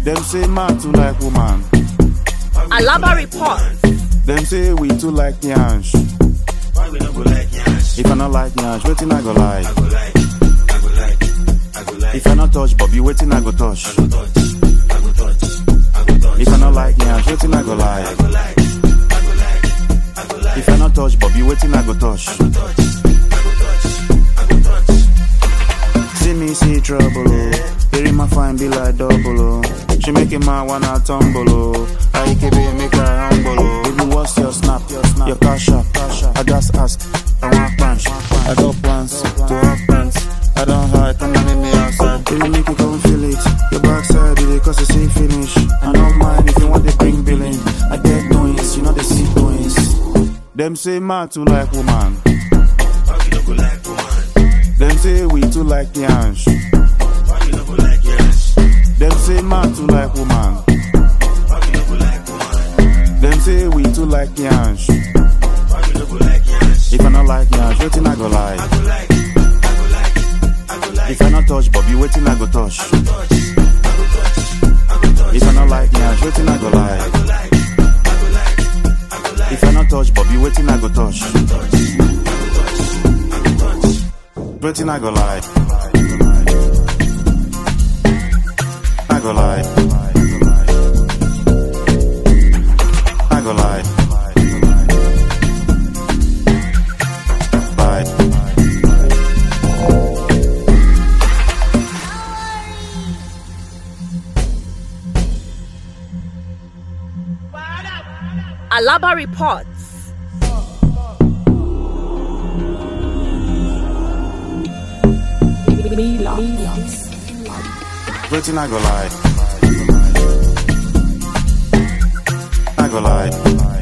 Them say man too like woman. Alaba reports. Them say we too like yansh. Why we no go like yansh? If I not like yansh, waiting I go like. I go like, I go like, I go like. If I not touch Bobby, waiting I go touch. I go touch, I go touch, I go touch. If I not like yansh, waiting I go I like. go like, I go like, I go like. If I not touch Bobby, waiting I go touch. I go touch, I go touch, I go touch. See me see trouble, oh. Hearing my fine be like double, oh. She make a man wanna tumble, oh. I can be make her humble, oh. Baby, what's your snap? Your snap, your cash up, cash up. I just ask, I want plans. I got plans to have plans. I don't hide, come and meet me outside. Baby, make you come feel it. Your backside, it cause it's see finish. I don't mind if you want to bring billing. I get doings, you know they see doings. Them say man too like woman. Why we no go like woman? Them say we too like yansh. Why we no go like yansh? Them say man too like woman. Why we no go like woman? Them say we too like yansh. Why we no go like yansh? If I not like yansh, waiting I go I like. go like, I go like, I go like. If I not touch Bobby, waiting I go touch. touch, I go touch, I go touch. If I not like yansh, waiting I go I like. go like, I go like, I go like. If I not touch Bobby, waiting I go touch. touch, I go touch, I go touch. Waiting I go like. I go like. I go like. Like. Alaba reports. Waiting I go like. I go like.